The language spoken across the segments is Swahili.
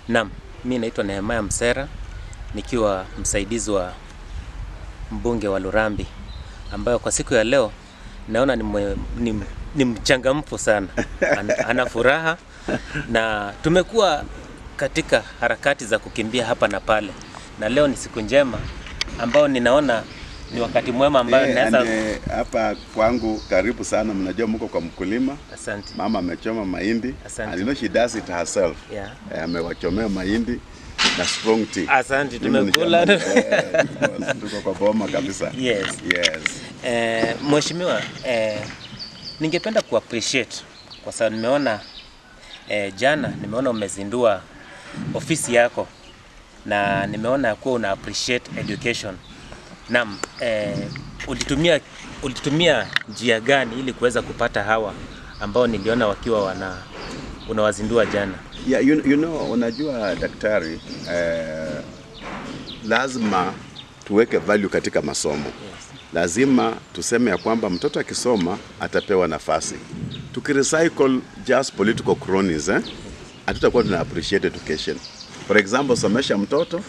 Naam, mi naitwa Nehemaya Msera nikiwa msaidizi wa mbunge wa Lurambi ambayo kwa siku ya leo naona ni, mwe- ni, ni mchangamfu sana, ana, ana furaha na tumekuwa katika harakati za kukimbia hapa na pale, na leo ni siku njema ambayo ninaona ni wakati mwema ambayo Eh, naweza. and, eh, hapa kwangu karibu sana, mnajua mko kwa mkulima. Asante. Mama amechoma mahindi Asante. and you know she does it herself. Yeah. Eh, amewachomea mahindi na strong tea. Asante, Mimi ni tumekula. shamba- eh, tuko- tuko kwa boma kabisa. Yes. Yes. Eh, Mheshimiwa, eh, ningependa ku appreciate kwa sababu nimeona eh, jana nimeona umezindua ofisi yako na nimeona kuwa una appreciate education. Naam, eh, ulitumia ulitumia njia gani ili kuweza kupata hawa ambao niliona wakiwa wana unawazindua jana? Yeah, you, you know, unajua daktari eh, lazima tuweke value katika masomo. Lazima tuseme ya kwamba mtoto akisoma atapewa nafasi. Tukirecycle just political cronies eh, hatutakuwa tuna appreciate education. For example, somesha mtoto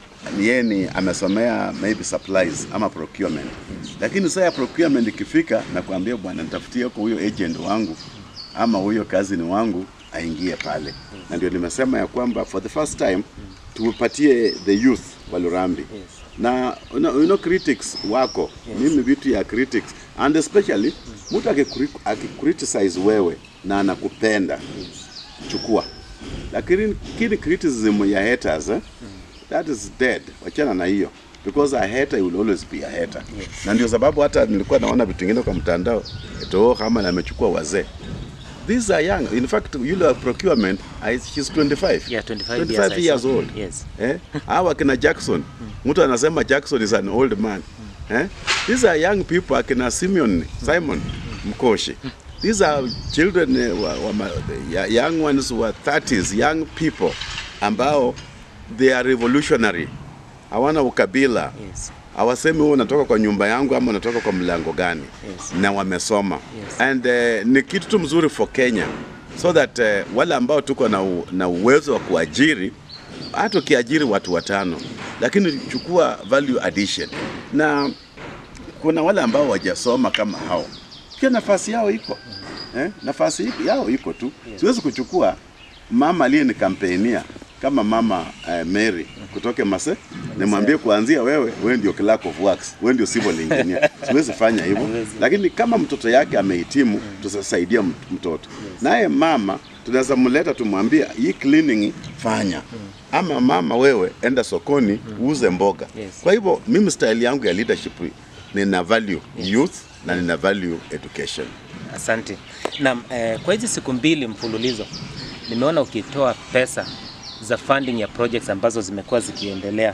ni yeye ni amesomea maybe supplies ama procurement, lakini saa ya procurement ikifika na kuambia bwana, nitafutie huko huyo agent wangu ama huyo kazini wangu aingie pale, na ndio nimesema ya kwamba for the first time tupatie the youth wa Lurambi na you know, you know, critics wako mimi vitu ya critics and especially mtu akikri- akicriticize wewe na anakupenda chukua, lakini kini criticism ya haters eh, that is dead, wachana na hiyo because a hater will always be a hater. Na ndio sababu hata nilikuwa naona vitu vingine kwa mtandao eto kama amechukua wazee These are young. In fact, yule wa procurement, I- she's 25. Yeah, 25 25 years, I years saw. old. Yes. Eh? Hawa akina Jackson. Mtu anasema Jackson is an old man. Eh? These are young people akina Simeon, Simon Mkoshi. These are children eh, wa, wa, ma- ya- young ones who are 30s, young people ambao they are revolutionary. Hawana ukabila. Yes. Hawasemi wewe unatoka kwa nyumba yangu ama unatoka kwa mlango gani Yes. na wamesoma Yes. and uh, ni kitu tu mzuri for Kenya so that uh, wale ambao tuko na, u, na uwezo wa kuajiri hata ukiajiri watu watano, lakini chukua value addition, na kuna wale ambao wajasoma kama hao, pia nafasi yao iko eh, nafasi iko- yao iko tu. Siwezi kuchukua mama aliye ni kampenia kama mama eh, Mary kutoke Mase nimwambie kuanzia wewe, wewe ndio clerk of works, wewe ndio civil engineer. Siwezi fanya hivyo, Haiwezi. lakini kama mtoto yake amehitimu, tutasaidia mt- mtoto. Naye mama tunaweza mleta tumwambie hii cleaning fanya, ama mama wewe enda sokoni uuze mboga. Yes. Kwa hivyo mimi style yangu ya leadership nina value youth na nina value education. Asante. Naam, eh, kwa hizi siku mbili mfululizo nimeona ukitoa pesa za funding ya projects ambazo zimekuwa zikiendelea.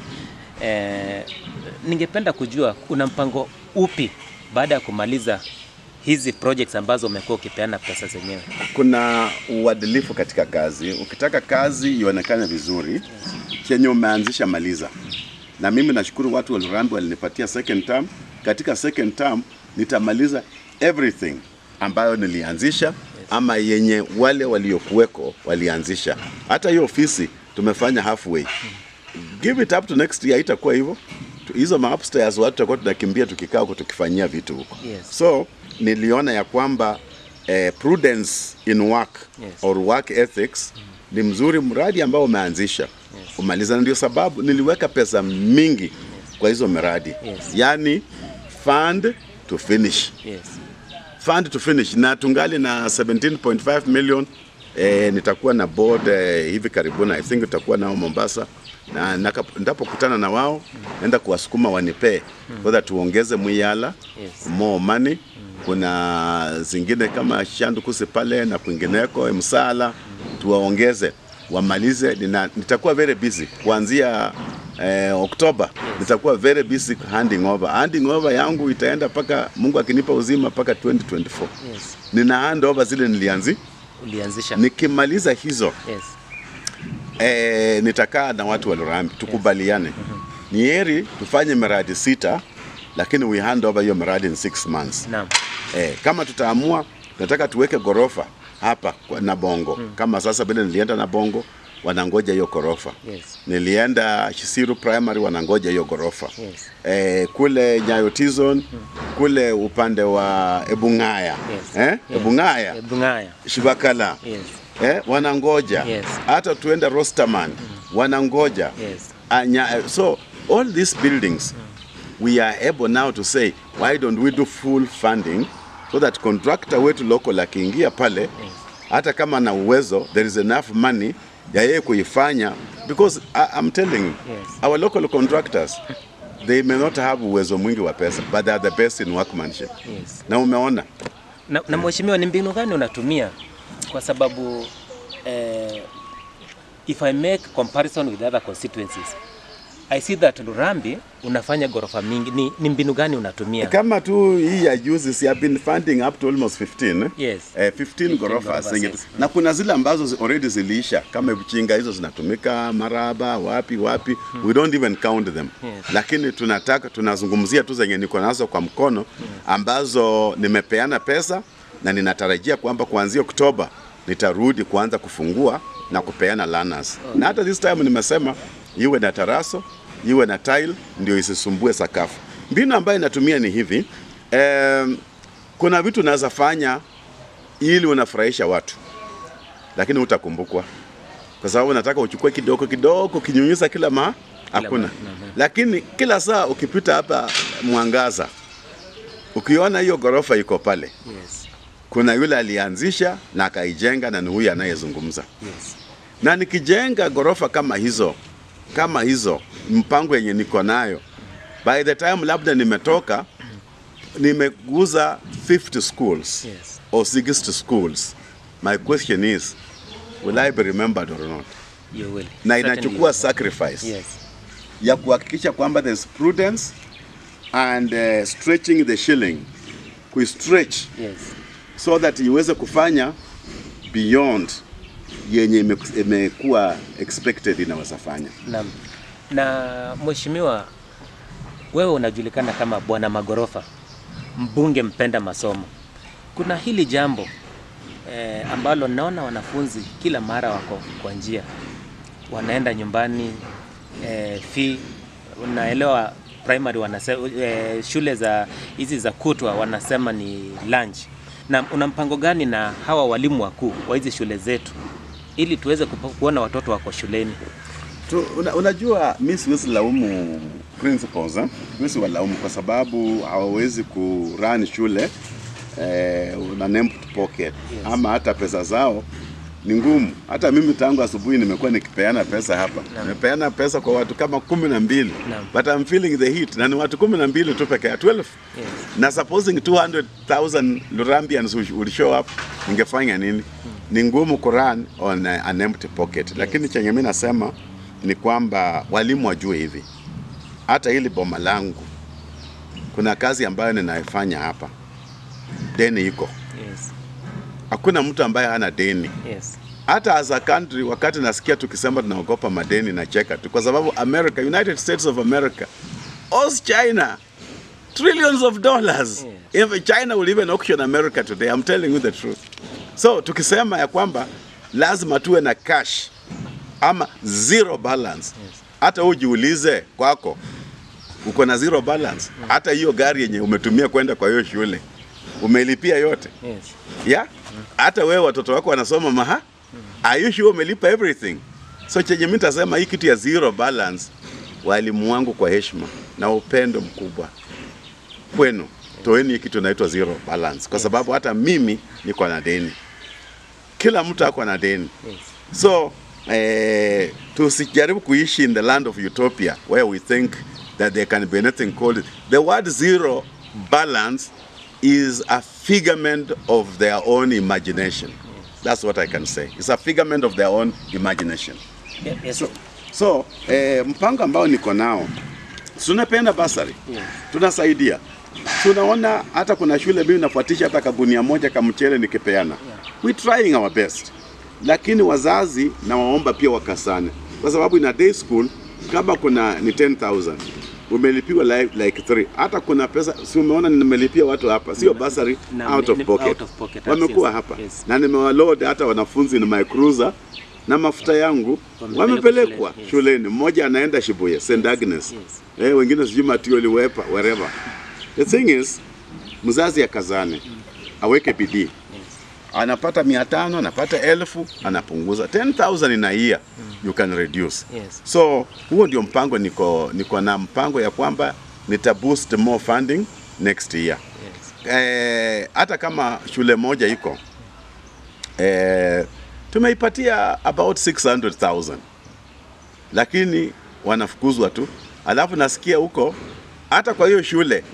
Eh, ningependa kujua una mpango upi baada ya kumaliza hizi projects ambazo umekuwa ukipeana pesa zenyewe? Kuna uadilifu katika kazi. Ukitaka kazi ionekane vizuri, chenye umeanzisha maliza. Na mimi nashukuru watu wa Lurambi walinipatia second term. Katika second term nitamaliza everything ambayo nilianzisha ama yenye wale waliokuweko walianzisha. Hata hiyo ofisi tumefanya halfway. Give it up to next year, itakuwa hivyo. Tu- Hizo ma upstairs watu tutakuwa tunakimbia tukikaa huko tukifanyia vitu huko. Yes. So niliona ya kwamba eh, prudence in work Yes. or work ethics ni mzuri mradi ambao umeanzisha umaliza, na ndio sababu niliweka pesa mingi kwa hizo miradi Yes. yani fund to finish Yes. fund to finish, na tungali na 17.5 million eh, nitakuwa na board eh, hivi karibuni, I think nitakuwa nao Mombasa na naka- nitapokutana na wao naenda kuwasukuma wanipee so that tuongeze Muyala Yes. more money. Kuna zingine kama Shandukusi pale na kwingineko Msala, tuwaongeze wamalize. Nina, nitakuwa very busy kuanzia eh, Oktoba nitakuwa very busy handing over. Handing over yangu itaenda mpaka Mungu akinipa uzima mpaka 2024. Yes. Nina hand over zile nilianzi. Ulianzisha. Nikimaliza hizo Yes. eh, nitakaa na watu wa Lurambi tukubaliane. Ni heri tufanye miradi sita, lakini we hand over hiyo miradi in six months. Naam. Eh, kama tutaamua tunataka tuweke gorofa hapa kwa- na bongo kama sasa vile nilienda na bongo wanangoja hiyo ghorofa. Yes. Nilienda Shisiru Primary wanangoja hiyo ghorofa. Yes. Eh, kule Nyayo T-Zone, kule upande wa Ebung'aya. Yes. Eh? Yes. Ebung'aya, Eh, Bungaya. Shibakala. Yes. Eh, wanangoja. Yes. Hata tuende Rosterman, wanangoja. Yes. Anya, so all these buildings we are able now to say why don't we do full funding so that contractor wetu local akiingia pale hata kama na uwezo there is enough money ya yeye kuifanya because I, I'm telling you Yes. our local contractors they may not have uwezo mwingi wa pesa but they are the best in workmanship Yes. na umeona Na, na mheshimiwa, ni mbinu gani unatumia? Kwa sababu eh, if I make comparison with other constituencies I see that Lurambi unafanya ghorofa mingi. Ni, ni mbinu gani unatumia? kama tu hii ya juzi si have been funding up to almost 15 eh? Yes. eh, 15 ghorofa ghorofa, zenye- yes. na kuna zile ambazo zi- already ziliisha kama Buchinga hizo zinatumika Maraba wapi wapi we don't even count them Yes. lakini tunataka tunazungumzia tu zenye niko nazo kwa mkono ambazo nimepeana pesa na ninatarajia kwamba kuanzia Oktoba nitarudi kuanza kufungua na kupeana learners na hata this time nimesema iwe na taraso iwe na tile ndio isisumbue sakafu mbinu ambayo inatumia ni hivi em, kuna vitu naweza fanya ili unafurahisha watu lakini utakumbukwa kwa sababu nataka uchukue kidogo kidogo kinyunyiza kila ma hakuna ma- lakini kila saa ukipita hapa mwangaza ukiona hiyo ghorofa iko pale Yes. kuna yule alianzisha na akaijenga na ni huyu anayezungumza Yes. na nikijenga ghorofa kama hizo kama hizo mpango yenye niko nayo by the time labda nimetoka nimeguza 50 schools Yes. or 60 schools my question is will I be remembered or not You will. na Certainly inachukua you sacrifice will. Yes. ya kuhakikisha kwamba there's prudence and uh, stretching the shilling kuistretch Yes. so that iweze kufanya beyond yenye ime- imekuwa expected inaweza fanya. Naam. Na mheshimiwa, wewe unajulikana kama bwana magorofa, mbunge mpenda masomo. Kuna hili jambo eh, ambalo naona wanafunzi kila mara wako kwa njia, wanaenda nyumbani eh, fee unaelewa primary wanase, eh, shule za hizi za kutwa wanasema ni lunch. Na una mpango gani na hawa walimu wakuu wa hizi shule zetu ili tuweze kupo- kuona watoto wako shuleni? Tu, una, unajua mi siwezi laumu principals eh? Siwezi walaumu kwa sababu hawawezi kurun shule eh, una empty pocket Yes. ama hata pesa zao ni ngumu. Hata mimi tangu asubuhi nimekuwa nikipeana pesa hapa, Naam. nimepeana pesa kwa watu kama kumi na mbili Naam. but I'm feeling the heat na ni watu kumi na mbili tu peke yake 12 Yes. na supposing 200,000 Lurambians would would show up, ningefanya nini? Ni ngumu kurun on a- an empty pocket, lakini chenye mimi nasema ni kwamba walimu wajue hivi, hata hili boma langu kuna kazi ambayo ninaifanya hapa, deni iko, Yes. hakuna mtu ambaye hana deni Yes. hata as a country, wakati nasikia tukisema tunaogopa madeni na cheka tu, kwa sababu America, United States of America owes China trillions of dollars. If China will even auction America today, I'm telling you the truth. So tukisema ya kwamba lazima tuwe na cash ama zero balance, hata ujiulize kwako uko na zero balance, hata hiyo gari yenye umetumia kwenda kwa hiyo shule umelipia yote Yes. yeah? hata wewe watoto wako wanasoma maha are you sure umelipa everything so chenye mimi nitasema hii kitu ya zero balance walimu wangu kwa heshima na upendo mkubwa kwenu toeni hii kitu inaitwa zero balance kwa sababu hata mimi niko na deni kila mtu ako na deni Yes. so eh, tusijaribu kuishi in the land of utopia where we think that there can be anything called the word zero balance is a figment of their own imagination that's what i can say it's a figment of their own imagination Ye- Yes. so, so eh, mpango ambao niko nao tunapenda basari Yes. tunasaidia tunaona hata kuna shule mimi nafuatisha hata kagunia moja kamchele nikipeana we trying our best lakini wazazi na waomba pia wakasane kwa sababu ina day school kama kuna ni 10000 umelipiwa like, like three. hata kuna pesa si umeona nimelipia watu hapa sio basari Na- out ni- of ni- pocket out of pocket, wamekuwa yes, hapa yes. na nimewaload hata wanafunzi na my cruiser na mafuta yangu Wamepelekwa wamepelekwa shuleni, yes. shuleni. Mmoja anaenda Shibuya St Agnes, yes. eh, wengine sijui Matioli wepa wherever. The thing is mzazi akazane, aweke bidii anapata mia tano anapata elfu anapunguza 10000 in a year you can reduce Yes. so huo ndio mpango niko niko na mpango ya kwamba nita boost more funding next year Yes. eh, hata kama shule moja iko eh, tumeipatia about 600,000 lakini wanafukuzwa tu, alafu nasikia huko hata kwa hiyo shule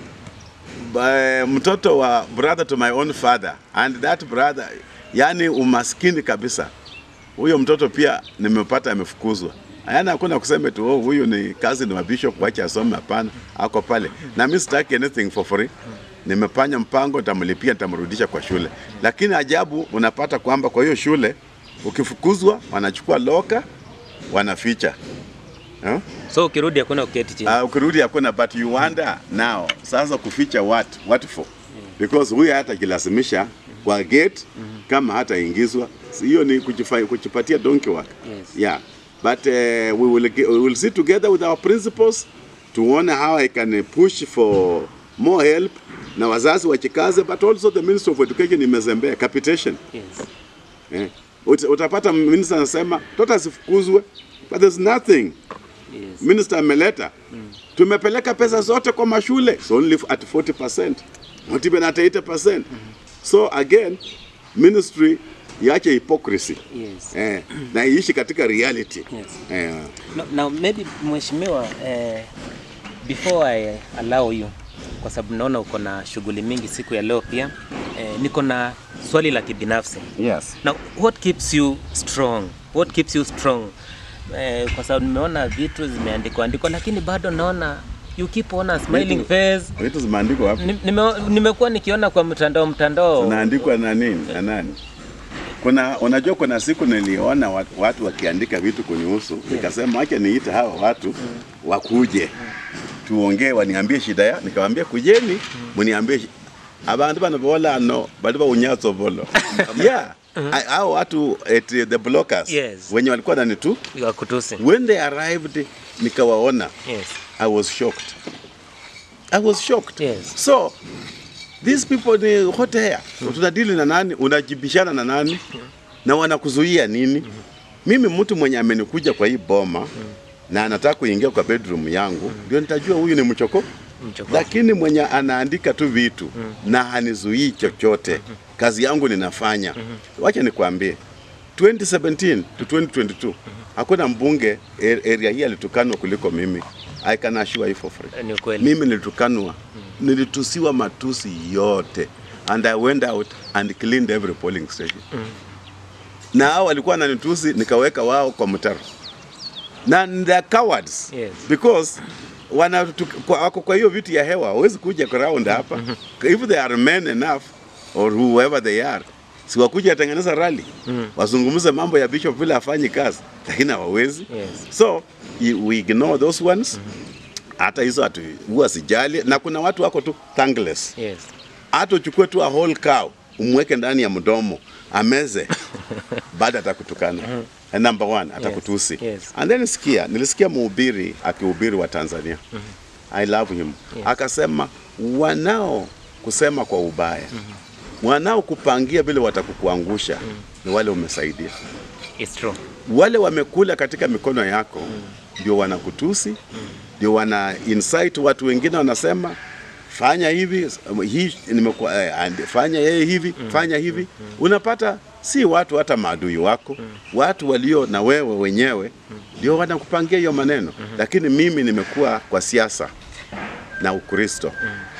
ba- mtoto wa brother to my own father and that brother, yani umaskini kabisa. Huyo mtoto pia nimepata amefukuzwa. Yaani hakuna kusema tu oh, huyu ni kazi ni wa bishop wacha asome. Hapana, ako pale na mimi sitaki anything for free. Nimefanya mpango, nitamlipia, nitamrudisha kwa shule. Lakini ajabu unapata kwamba kwa hiyo shule ukifukuzwa, wanachukua loka, wanaficha huh? So ukirudi hakuna uketi chini. Uh, ukirudi hakuna but you wonder now sasa kuficha what what for because huyu hata kilazimisha kwa gate kama hataingizwa Si hiyo ni kujifa- kujipatia donkey work Yes. yeah but uh, we will ge- we will sit together with our principals tuone how I can push for more help na wazazi wachikaze but also the minister of education imezembea capitation Yes. eh. Ut, utapata minister anasema mtoto asifukuzwe but there's nothing Yes. minister ameleta tumepeleka pesa zote kwa mashule so only at 40% not even at 80% so again ministry iache hypocrisy Yes. eh, na iishi katika reality Yes. eh, No, now maybe mheshimiwa eh, before I allow you kwa sababu naona uko na shughuli mingi siku ya leo pia eh, niko na swali la kibinafsi. yes. Now what keeps you strong? What keeps you strong? Eh, kwa sababu nimeona vitu zimeandikwa andikwa lakini bado naona you keep on a smiling Vitu- face. vitu zimeandikwa wapi Ni- nime- Nimekuwa nikiona kwa mtandao mtandao. zinaandikwa na nini na nani kuna unajua kuna siku niliona watu, watu wakiandika vitu kunihusu nikasema acha niite hawa watu wakuje tuongee waniambie shida ya nikamwambia kujeni mniambie shi- abantu bano bolano bali baunyatso bolo yeah I- hao watu at the blockers Yes. wenye walikuwa nani tu ya kutusi. when they arrived nikawaona Yes. I was shocked. I was shocked. Yes. So these people ni hot air. Tunadili na nani? Unajibishana na nani? Na wanakuzuia nini? Mimi mtu mwenye amenikuja kwa hii boma na anataka kuingia kwa bedroom yangu ndio nitajua huyu ni mchoko. Mchoko. Lakini mwenye anaandika tu vitu na hanizuii chochote, kazi yangu ninafanya. Wacha nikwambie 2017 to 2022 hakuna mbunge a- area hii alitukanwa kuliko mimi. I can assure you for free. Ni ukweli. Mimi nilitukanwa, nilitusiwa matusi yote and I went out and cleaned every polling station. Na hao walikuwa wananitusi nikaweka wao kwa mtaro. Na they cowards Yes. because wana kwa, wako kwa hiyo vitu ya hewa hawezi kuja ground hapa. If they are men enough or whoever they are si wakuja atengeneza rally wazungumze mambo ya bishop vile afanyi kazi, lakini hawawezi Yes. so i- we ignore those ones hata hizo hatu huwa sijali, na kuna watu wako tu thankless. Yes. Hata uchukue tu a whole cow umweke ndani ya mdomo ameze, baada atakutukana. And number one atakutusi. Yes. And then sikia, nilisikia mhubiri akihubiri wa Tanzania. I love him. Akasema wanao kusema kwa ubaya, wanao kupangia vile watakukuangusha ni wale umesaidia It's true. wale wamekula katika mikono yako ndio wanakutusi, ndio wana insight watu wengine, wanasema fanya hivi hii nimekuwa eh, and- fanya yeye hivi fanya hivi. Unapata si watu hata maadui wako, watu walio na wewe wenyewe ndio wanakupangia hiyo maneno. Lakini mimi nimekuwa kwa siasa na Ukristo,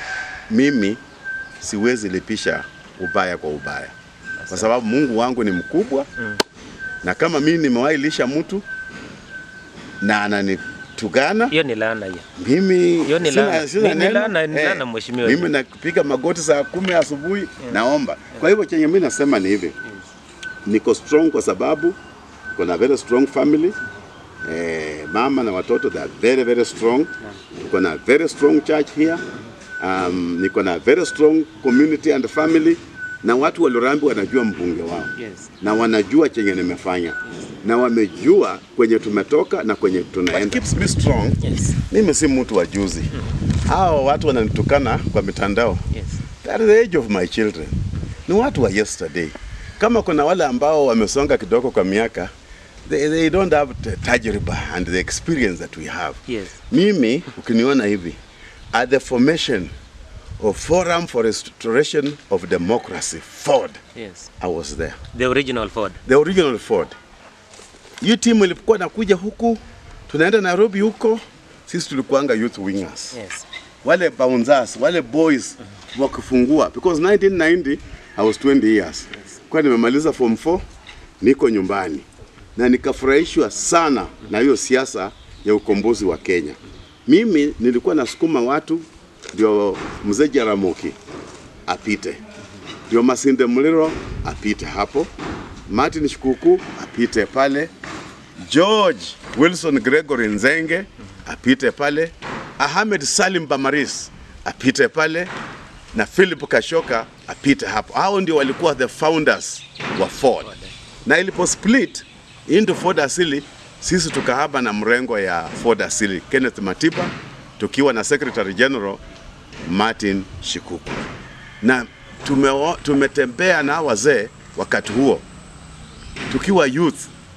mimi siwezi lipisha ubaya kwa ubaya, kwa sababu Mungu wangu ni mkubwa na kama mimi nimewahi lisha mtu na ananitugana Hiyo ni laana hiyo. mimi Hiyo ni sina- laana. sina Ni- ni neno. laana- ni Eh, laana, mheshimiwa. Mimi napiga magoti saa kumi asubuhi naomba. Kwa hivyo chenye mimi nasema ni hivi, niko strong kwa sababu niko na very strong family eh, mama na watoto they are very very strong. Niko na very strong church here. Um, niko na very strong community and family na watu wa Lurambi wanajua mbunge wao Yes. na wanajua chenye nimefanya na wamejua kwenye tumetoka na kwenye tunaenda. What keeps me strong, Yes. mimi si mtu wa juzi. Hao watu wananitukana kwa mitandao. Yes. That is the age of my children. Ni watu wa yesterday. Kama kuna wale ambao wamesonga kidogo kwa miaka, they, they don't have the tajriba and the experience that we have. Yes. Mimi ukiniona hivi at the formation of Forum for Restoration of Democracy, Ford, Yes. I was there. The original Ford. The original Ford. Hiyo timu ilikuwa nakuja huku, tunaenda Nairobi huko, sisi tulikuanga youth wingers Yes. wale bouncers, wale boys wakifungua because 1990 I was 20 years. Kwa nimemaliza form 4 niko nyumbani na nikafurahishwa sana na hiyo siasa ya ukombozi wa Kenya. Mimi nilikuwa nasukuma watu ndio mzee Jaramogi apite, ndio Masinde Muliro apite hapo, Martin Shikuku apite pale, George Wilson Gregory Nzenge apite pale, Ahmed Salim Bamaris apite pale na Philip Kashoka apite hapo. Hao ndio walikuwa the founders wa Ford, na ilipo split into Ford asili, sisi tukahaba na mrengo ya Ford asili, Kenneth Matiba tukiwa na Secretary General Martin Shikuku, na tumeo, tumetembea na wazee wakati huo tukiwa youth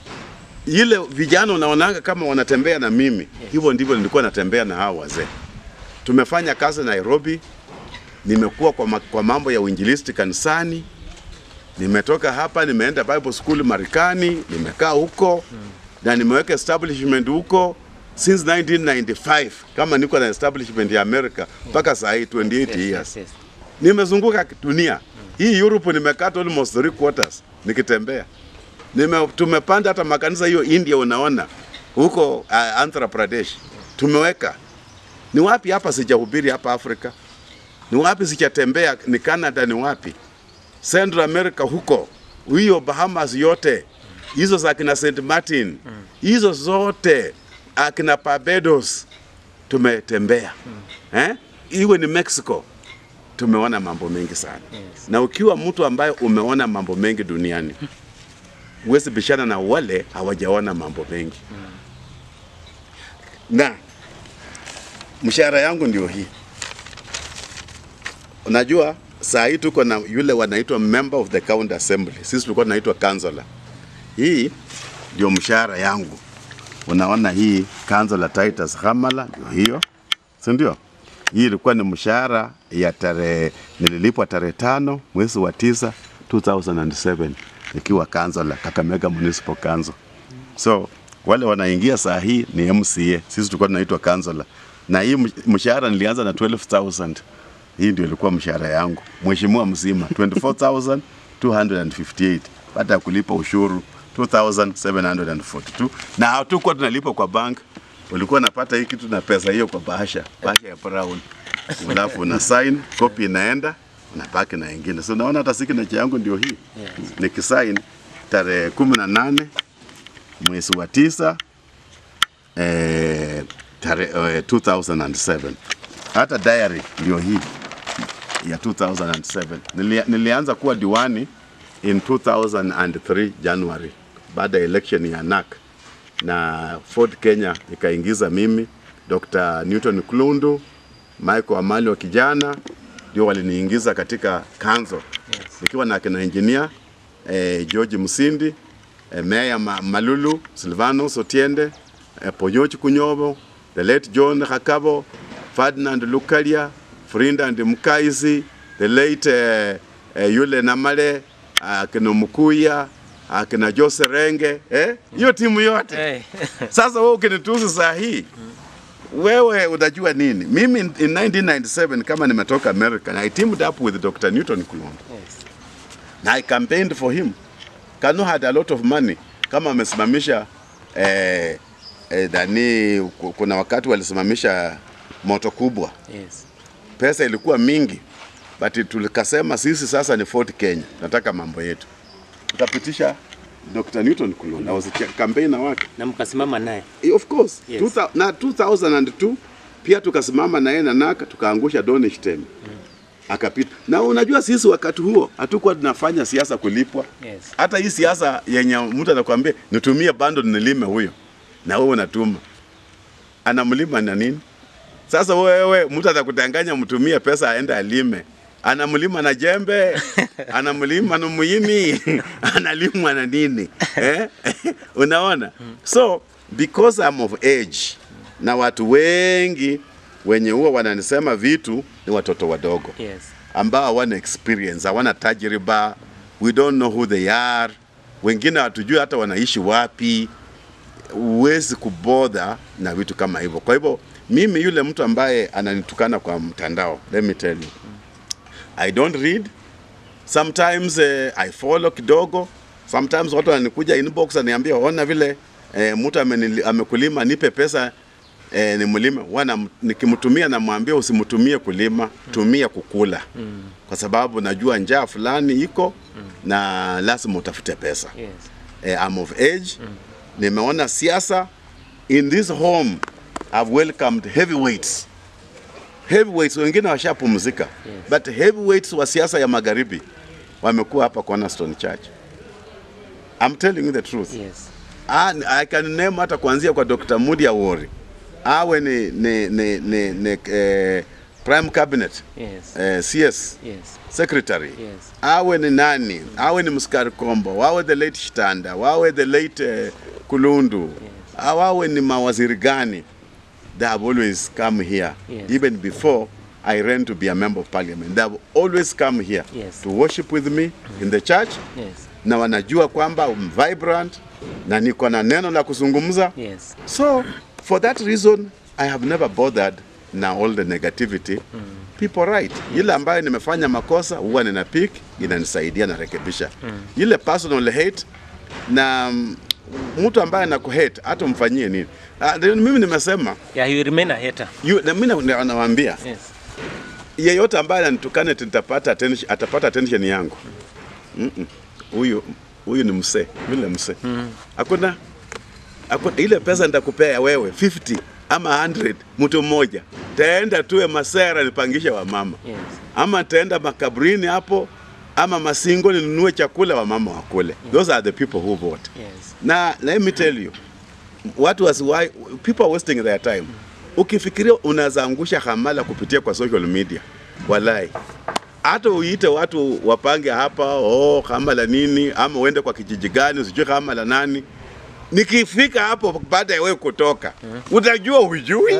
ile vijana unaonanga kama wanatembea na mimi hivyo ndivyo nilikuwa natembea na hao wazee. Tumefanya kazi Nairobi, nimekuwa kwa, ma, kwa mambo ya uinjilisti kanisani. Nimetoka hapa nimeenda Bible School Marekani, nimekaa huko na nimeweka establishment huko since 1995 kama niko na establishment ya America mpaka saa hii 28 Yes. years Yes. Yes. nimezunguka dunia hii Europe, nimekata almost three quarters nikitembea. Nime, tumepanda hata makanisa hiyo India, unaona huko uh, Andhra Pradesh tumeweka. Ni wapi hapa sijahubiri hapa Afrika? Ni wapi sijatembea? Ni Canada, ni wapi Central America huko, hiyo Bahamas yote hizo za akina St Martin hizo zote akina Barbados tumetembea eh? Iwe ni Mexico tumeona mambo mengi sana Yes. na ukiwa mtu ambaye umeona mambo mengi duniani huwezi bishana na wale hawajaona mambo mengi na mshahara yangu ndio hii unajua saa hii tuko na yule wanaitwa member of the county assembly sisi tulikuwa tunaitwa councillor hii ndio mshahara yangu unaona hii councillor Titus Hamala ndio hiyo si ndio hii ilikuwa ni mshahara ya tarehe nililipwa tarehe tano mwezi wa tisa 2007 nikiwa councillor Kakamega Municipal Council. So wale wanaingia saa hii ni MCA, sisi tulikuwa tunaitwa councillor, na hii msh- mshahara nilianza na 12000 hii ndio ilikuwa mshahara yangu mheshimiwa mzima 24258 baada ya kulipa ushuru 2742 na hatukuwa tunalipa kwa bank ulikuwa napata hii kitu na pesa hiyo kwa bahasha bahasha ya brown alafu una sign copy inaenda unabaki na ingine so unaona hata signature yangu ndio hii Yes. nikisign tarehe kumi na nane mwezi wa tisa eh, tarehe eh, 2007 hata diary ndio hii ya 2007 Nilia, nilianza kuwa diwani in 2003 January baada ya election ya NAC na Ford Kenya ikaingiza mimi Dr. Newton Klundu Michael Amali wa kijana ndio waliniingiza katika kanzo nikiwa na kina engineer eh, George Musindi eh, Meya Ma Malulu Silvanos Otiende eh, Ponyochi Kunyobo the late John Hakabo Ferdinand Lukalia Frinda and Mkaisi the late eh, eh, yule Namale akina Mukuya akina Jose Renge eh hiyo timu yote Hey. sasa wewe ukinitusi saa hii wewe unajua nini? Mimi in 1997 kama nimetoka America, I teamed up with Dr. Newton Kulongo Yes. na I campaigned for him. Kanu had a lot of money kama amesimamisha eh, eh, dani, ku- kuna wakati walisimamisha moto kubwa, Yes. pesa ilikuwa mingi, but tulikasema sisi sasa ni Fort Kenya, nataka mambo yetu, tukapitisha Dr. Newton Kulongo, I was a campaigner wake Na mkasimama naye. Eh, Of course. Yes. Yes. na 2002 pia tukasimama na yeye na naka tukaangusha Donishtem. akapita. Na unajua sisi wakati huo hatukuwa tunafanya siasa kulipwa. Yes. Hata hii siasa yenye mtu anakuambia nitumie bando nilime huyo, na wewe unatuma, anamlima na nini? Sasa wewe mtu atakudanganya mtumie pesa aende alime, anamlima na jembe, anamlima na muhini, analimwa na nini eh? Unaona, so because I'm of age na watu wengi wenye huwa wananisema vitu ni watoto wadogo Yes. ambao hawana experience, hawana tajriba, we don't know who they are, wengine hatujui hata wanaishi wapi. Huwezi kubodha na vitu kama hivyo. Kwa hivyo mimi yule mtu ambaye ananitukana kwa mtandao, let me tell you, I don't read sometimes eh, I follow kidogo. Sometimes watu wananikuja inbox aniambia, ona vile eh, mtu amenili- amekulima, nipe pesa eh, ni mlime. Wana nikimtumia namwambia usimtumie kulima, tumia kukula, kwa sababu najua njaa fulani iko na lazima utafute pesa. Yes. Eh, I'm of age. Nimeona siasa in this home. I've welcomed heavyweights. Heavyweights wengine washapumzika. But heavyweights wa siasa ya magharibi wamekuwa hapa Cornerstone Church. I'm telling you the truth. Yes. Ah, I can name hata kuanzia kwa Dr. Mudi Awori. Awe ni, ni, ni, ni, ni eh, prime cabinet Yes. eh, CS Yes. secretary Yes. awe ni nani, awe ni Mskari Kombo, wawe the late Shitanda, wawe the late eh, Kulundu, wawe ni mawaziri gani, they have always come here Yes. even before I ran to be a member of parliament. They have always come here Yes. to worship with me in the church Yes. na wanajua kwamba I'm vibrant na niko na neno la kuzungumza. Yes. So for that reason I have never bothered na all the negativity people right. Ile ambayo nimefanya makosa huwa nina pick inanisaidia na rekebisha. Ile personal hate na mm, mtu ambaye anakuhate hata umfanyie nini. Ah, ndio mimi nimesema Yeah, you remain a hater. yu, na mimi na- nawaambia Yes. yeyote ambaye ananitukana ati nitapata attention, atapata attention yangu. Mm-mm. Huyu huyu ni msee, yule msee. Hakuna hakuna ile pesa nitakupea wewe 50 ama 100 mtu mmoja. Taenda tuwe masera nipangishe wa mama. Yes. Ama taenda makaburini hapo ama masingo ninunue chakula wa mama wakule. Those are the people who vote. Yes. Na let me tell you, watu wasiwai, people are wasting their time. Ukifikiria unaweza angusha hamala kupitia kwa social media, walai hata uite watu wapange hapa oh, hamala nini, ama uende kwa kijiji gani, sijui hamala nani. Nikifika hapo baada ya wewe kutoka, utajua hujui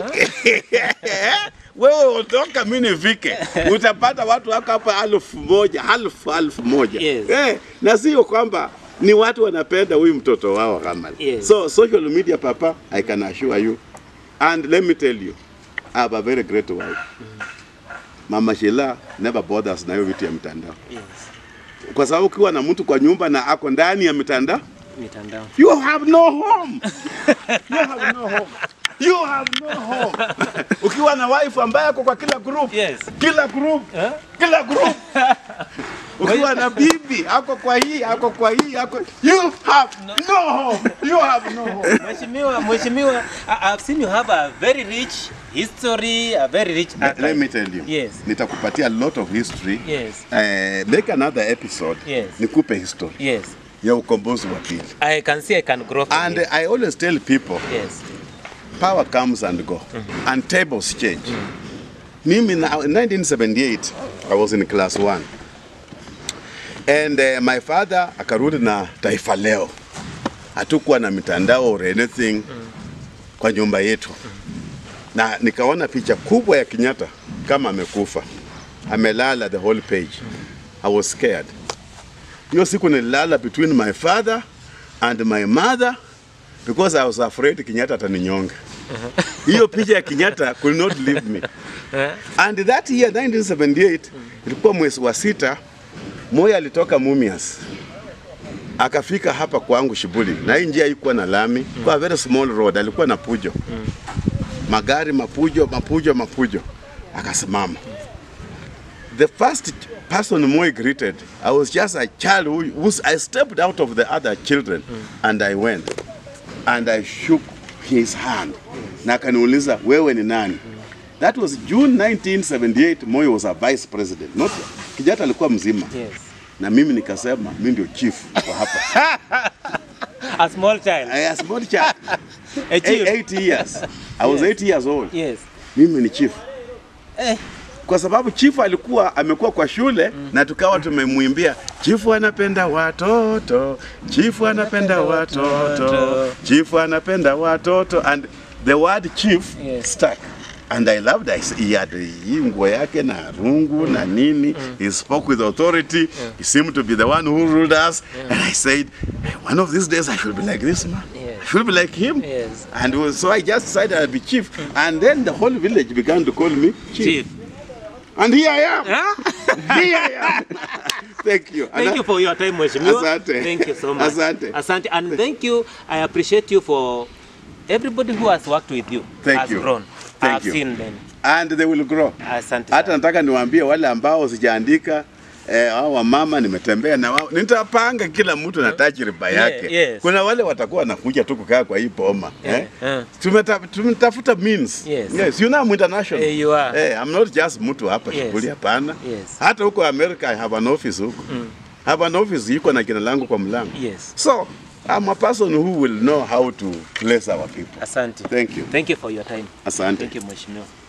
wewe utoka, mimi nifike, utapata watu wako hapa alfu moja alfu alfu moja Yes. eh, na sio kwamba ni watu wanapenda huyu mtoto wao Kamal. Yes. So social media papa, I can assure you and let me tell you I have a very great wife. Mama Sheila never bothers na hiyo vitu ya mtandao, Yes. kwa sababu ukiwa na mtu kwa nyumba na ako ndani ya mitandao Mitandao. You have no home. You have no home. You have no home. Ukiwa na wife ambaye ako kwa kila group. Yes. Kila group. Eh? Kila group. Ukiwa na bibi ako kwa hii, ako kwa hii, ako You have no home. You have no home. Mheshimiwa, Mheshimiwa, I- I've seen you have a very rich history, a very rich Let archive. me tell you. Yes. Nitakupatia a lot of history. Yes. Eh, make another episode. Yes. Nikupe history Yes. ya ukombozi wa pili. I can see I can grow from And it. I always tell people Yes. power comes and go and tables change mimi na, in 1978 i was in class 1 and uh, my father akarudi na taifa leo hatukuwa na mitandao or anything kwa nyumba yetu na nikaona picha kubwa ya Kenyatta kama amekufa amelala the whole page i was scared hiyo siku nililala between my father and my mother because I was afraid Kenyatta ataninyonga. Hiyo picha ya Kenyatta could not leave me. And that year 1978 ilikuwa mwezi wa sita, Moi alitoka Mumias akafika hapa kwangu Shibuli, na hii njia haikuwa na lami, kwa very small road, alikuwa na pujo, magari mapujo mapujo mapujo, akasimama. The first person Moi greeted, I was just a child who, who I stepped out of the other children and I went and I shook his hand na akaniuliza wewe ni nani? That was June 1978 Moi was a vice president. Not Kenyatta alikuwa mzima. Yes. Na mimi nikasema mimi ndio chief wa hapa. A small child. I was small child. A chief. Eight years. I was Yes. eight years old. Yes. Mimi ni chief. Eh. Kwa sababu chifu alikuwa amekuwa kwa shule na tukawa tumemwimbia chifu anapenda watoto, chifu anapenda watoto, chifu anapenda watoto and the word chief Yes. stuck. And I loved it. He had hii nguo yake na rungu na nini. He spoke with authority. He seemed to be the one who ruled us. And I said, one of these days I should be like this man. Yes. I should be like him. Yes. And was- so I just decided I'd be chief. And then the whole village began to call me chief. Chief. And here I am. Huh? Here I am. thank you. And Thank I- you for your time, Mheshimiwa. Asante. Thank you so much. Asante. Asante. And thank you. I appreciate you for everybody who has worked with you. Thank has you. grown. Thank I've you. seen them. And they will grow. Asante. Hata sana. nataka niwaambie wale ambao sijaandika eh, hao wamama nimetembea na wao, nitapanga kila mtu na tajriba yake. yes. Kuna wale watakuwa wanakuja tu kukaa kwa hii boma Yeah, eh? yeah. Tumeta, tumetafuta means. Yes. Yes, you know I'm international. Eh, you are. Eh, I'm not just mtu hapa Yes. shughuli hapana. Yes. Hata huko America I have an office huko. Mm. Have an office iko na jina langu kwa mlango. Yes. So, I'm a person who will know how to place our people. Asante. Thank you. Thank you for your time. Asante. Thank you, Mheshimiwa.